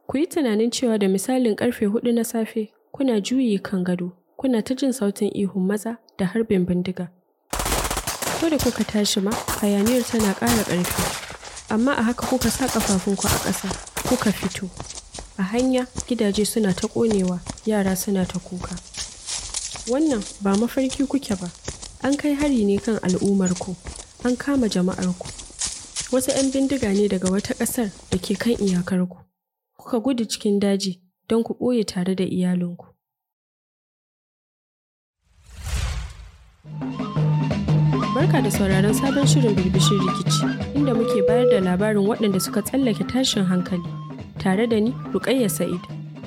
Ku yi tunanin cewa da misalin karfe hudu na safe kuna juyi kan gado, kuna ta jin sautin ihun maza da harbin bindiga. Ko da kuka tashi ma, hayaniyar tana ƙara ƙarfi. Amma a haka kuka sa ƙafafunku a ƙasa, kuka fito. A hanya gidaje suna ta ƙonewa, yara suna ta kuka. Wannan ba mafarki kuke ba, an kai hari ne kan al'ummarku, an kama jama'arku. Wasu 'yan bindiga ne daga wata ƙasar da ke kan iyakarku. Kuka gudu cikin daji don ku ɓoye tare da iyalinku. Barka da sauraron sabon shirin birbishin rikici, inda muke bayar da labarin waɗanda suka tsallake tashin hankali, tare da ni Rukayya Sa'id.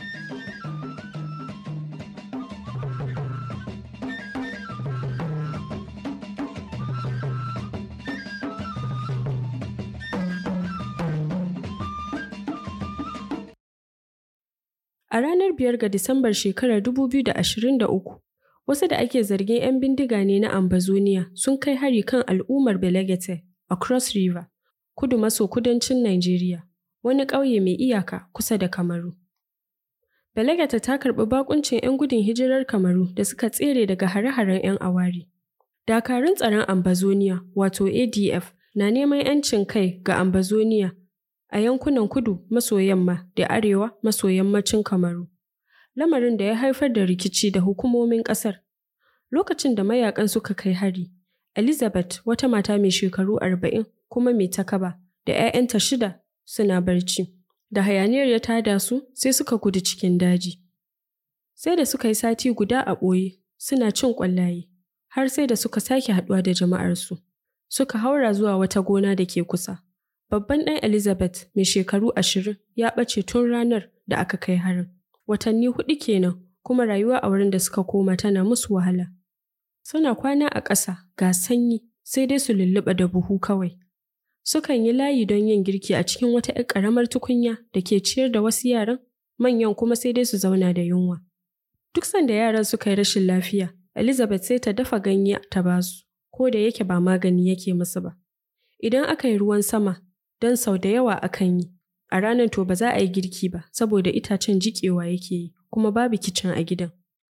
A ranar biyar ga Disambar shekarar 2023, wasu da ake zargin 'yan bindiga ne na Ambazonia sun kai hari kan al'ummar Belegete a Cross River, kudu maso kudancin Najeriya, wani ƙauye mai iyaka kusa da Kamaru. Belegete ta karɓi bakuncin 'yan gudun hijirar Kamaru da suka tsere daga hare-haren 'yan awari. Dakarun tsaron Ambazonia, wato ADF, na neman 'yancin kai ga Ambazonia a yankunan kudu maso yamma da arewa maso yammacin Kamaru. Lamarin da ya haifar da rikici da hukumomin ƙasar. Lokacin da mayakan suka kai hari, Elizabeth wata mata mai shekaru arba'in kuma mai takaba da 'ya'yanta shida suna barci. Da hayaniyar ya tada su sai suka gudu cikin daji. Sai da suka yi sati guda a ɓoye suna cin ƙwallaye, har sai da suka sake haɗuwa da jama'arsu. Suka haura zuwa wata gona da ke kusa. Babban ɗan Elizabeth mai shekaru ashirin ya ɓace tun ranar da aka kai harin. Watanni huɗu kenan kuma rayuwa a wurin da suka koma tana musu wahala. Suna kwana a ƙasa ga sanyi sai dai su lulluɓa da buhu kawai. Sukan yi layi don yin girki a cikin wata ‘yar ƙaramar tukunya da ke ciyar da wasu yaran, manyan kuma sai dai su zauna da yunwa. Duk sanda yaran suka yi rashin lafiya, Elizabeth sai ta dafa ganye ta basu, ko da yake ba magani yake musu ba. Idan aka yi ruwan sama, don sau da yawa akan yi. A ranar to ba za a yi girki ba saboda itacen jiƙewa yake yi kuma babu kicin a gidan.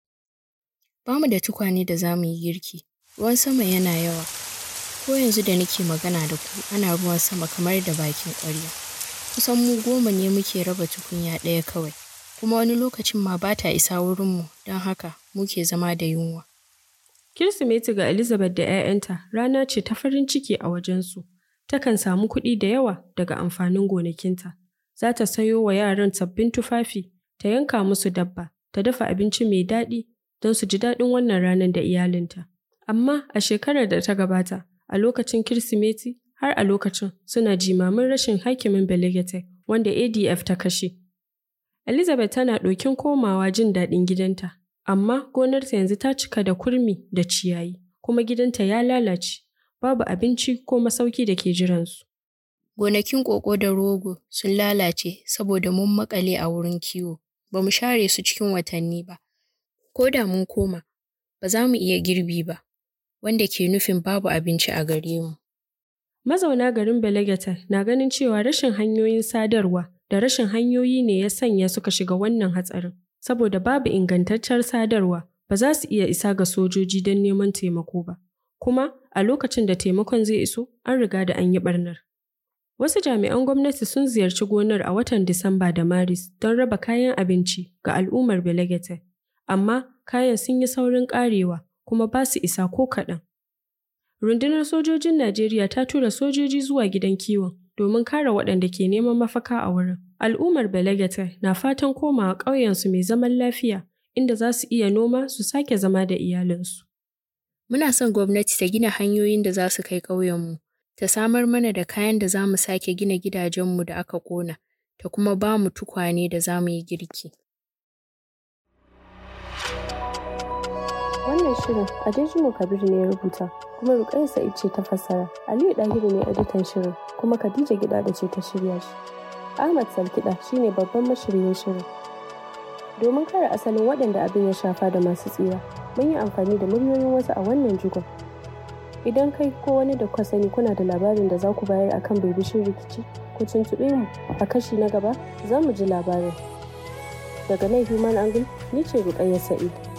Ba mu da tukwane da za mu yi girki, ruwan sama yana yawa. Ko yanzu da nake magana da ku ana ruwan sama kamar da bakin ƙwarya. Kusan mu goma ne muke raba tukunya ɗaya kawai, kuma wani lokacin ma ba ta isa wurinmu don haka muke zama da yunwa. Kirsimeti ga Elizabeth da 'ya'yanta rana ce ta farin ciki a wajensu. Takan samu kuɗi da yawa daga amfanin gonakinta. Za ta sayo wa yaran sabbin tufafi, ta yanka musu dabba, ta dafa abinci mai daɗi don su ji daɗin wannan ranar da iyalinta. Amma a shekarar da ta gabata, a lokacin Kirsimeti, har a lokacin suna jimamin rashin hakimin Belegete wanda ADF ta kashe. Elizabeth tana ɗokin komawa jin daɗin gidanta, amma gonarta yanzu ta cika da kurmi da ciyayi, kuma gidanta ya lalace, babu abinci ko masauki da ke jiransu. Gonakin ƙoƙo da rogo sun lalace saboda mun maƙale a wurin kiwo, ba mu share su cikin watanni ba. Ko da mun koma, ba za mu iya girbi ba, wanda ke nufin babu abinci a gare mu. Mazauna garin Belegete na ganin cewa rashin hanyoyin sadarwa da rashin hanyoyi ne ya sanya suka shiga wannan hatsarin. Saboda babu ingantaccen sadarwa, ba za su iya isa ga sojoji don neman taimako ba. Kuma a lokacin da taimakon zai iso, an riga da an yi ɓarnar. Wasu jami'an gwamnati sun ziyarci gonar a watan Disamba da Maris don raba kayan abinci ga al'ummar Belegete. Amma kayan sun yi saurin ƙarewa kuma ba su isa ko kaɗan. Rundunar sojojin Najeriya ta tura sojoji zuwa gidan kiwon domin kare waɗanda ke neman mafaka a wurin. Al'ummar Belegete na fatan komawa ƙauyensu mai zaman lafiya inda za su iya noma su sake zama da iyalinsu. Muna son gwamnati ta gina hanyoyin da za su kai ƙauyenmu, ta samar mana da kayan da za mu sake gina gidajenmu da aka ƙona, ta kuma ba mu tukwane da za mu yi girki. Wannan shirin Adejumo Kabir ne ya rubuta, kuma Rukayya Sa'id ce ta fassara. Aliyu Dahiru ne editan shirin, kuma Khadija Gida ce ta shirya shi. Ahmad Salkiɗa shine babban mashiryin shirin. Domin kare asalin waɗanda abin ya shafa da masu tsira, mun yi amfani da muryoyin wasu a wannan jigon. Idan kai ko wani da kuka sani kuna da labarin da za ku bayar akan birbishin rikici, ku ku tuntuɓe mu a kashi na gaba za mu ji labarin. Daga nan Human Angle ni ce Rukayya Sa'id.